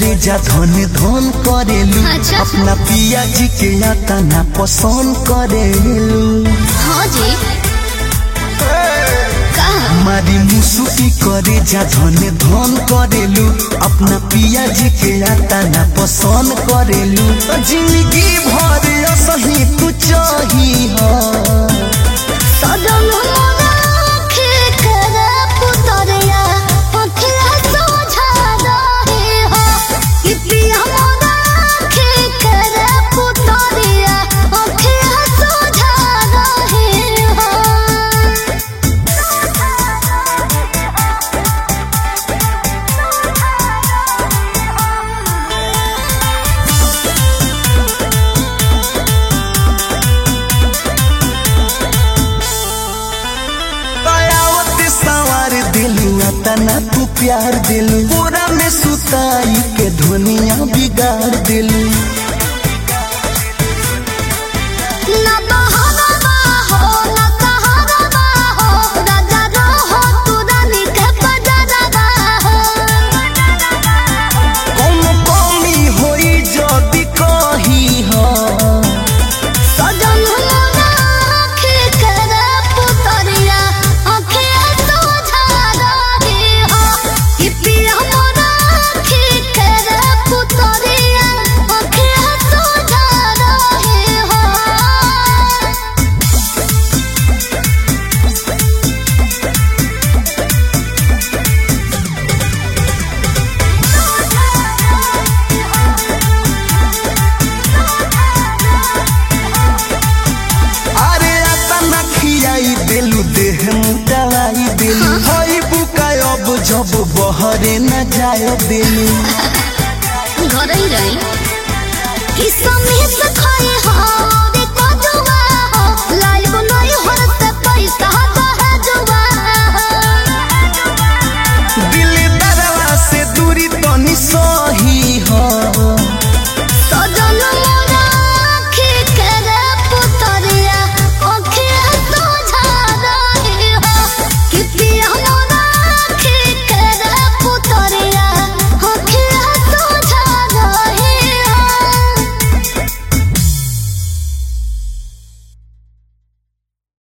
करे जा धन धन करेलू अच्छा। अपना पिया जी के आता ना पसंद करेलू हाँ जी का मारी मुसुकी करे जा धन धन करेलू अपना पिया जी के आता ना पसंद करेलू जिंदगी भर सही तू चाही हो सदन मोराखे करे पुतरिया अखिया सोझा रहे हो कि पिया मोराखे करे पुतरिया अखिया सोझा रहे हो दयावत सवार दिलू तना तू प्यार दिलू पूरा में सुताई के दुनिया बिगाड़ दिलू ना बहाना हो ना सहारा हो राजा रहो तू रानी के बजारा हो कौन कमी होई जदी कही हो सजन मोराखे करे पुतरिया अखिया सोझा रहे हो कि पिया मोराखे करे पुतरिया अखिया सोझा रहे हो अरे तना खियाई दिलू देह मुटाई दिलू हई बुकाय अब जब बहरे न जाए दिलू घर ही रही कि समीत खाए